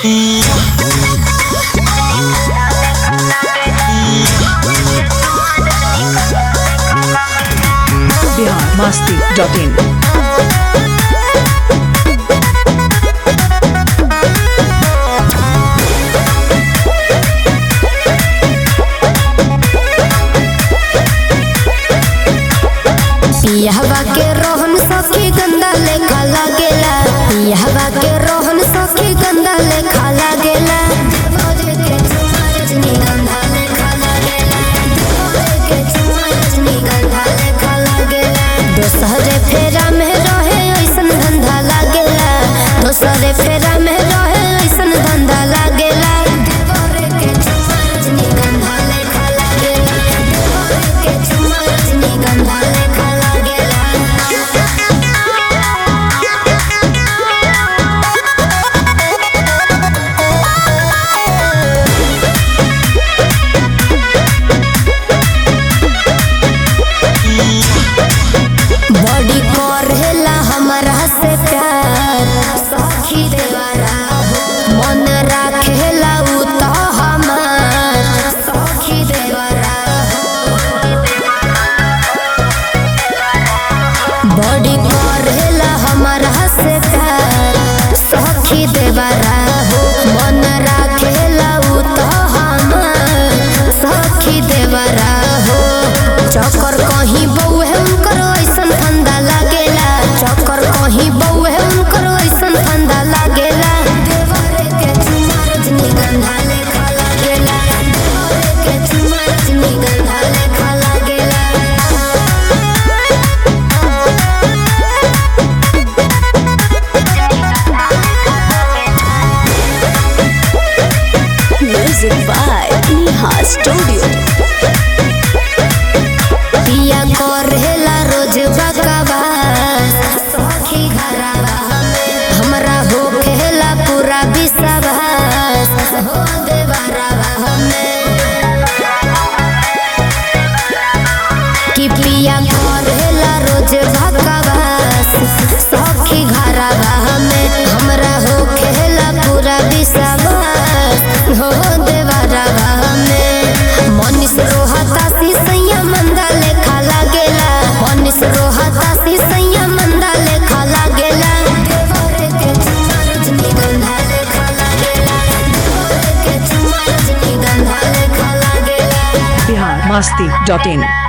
Bihar Masti dot in पियहवा के रोहन सखी गंदा लेखा लागेला पियहवा के रोहन सखी गंदा लेखा लागेला देवरे के चुमा रजनीगंधा लेखा लागेला देवरे के चुमा रजनीगंधा लेखा लागेला दोसरे फेरा में रहे ऐसन धंधा लागेला दोसरे फेरा में रहे ऐसन धंधा लागेला देवरे के चुमा रजनीगंधा लेखा लागेला देवरे के चुमा रजनीगंधा लेखा लागेला बॉडी करेला हमरा से प्यार सखी देवरा मन राखेला उ तो हमार सखी देवरा बॉडी करेला हमरा से प्यार सखी देवरा मन राखेला उ तो हमार सखी देवरा हो चक्कर कहीं बउहे उनकर ऐसन फंदा लागेला चक्कर कहीं बउहे उनकर ऐसन फंदा लागेला देवरे के चुमा रजनीगंधा लेखा लागेला देवरे के चुमा रजनीगंधा लेखा लागेला म्यूजिक बाय नेहा स्टूडियो पिया करेला रोज बकवास सखी घरवा में हमरा होखेला पूरा विश्वास हो देवरवा में कि पिया करेला रोज बकवास सखी घरवा में हमरा होखेला पूरा विश्वास हो देवरवा में मनीष रोहता सी सैया मंदा लेखा लागेला मनीष रोहता सी सैया मंदा लेखा लागेला देवरे के चुमा रजनीगंधा लेखा लागेला देवरे के चुमा रजनीगंधा लेखा लागेला बिहार मस्ती डॉट इन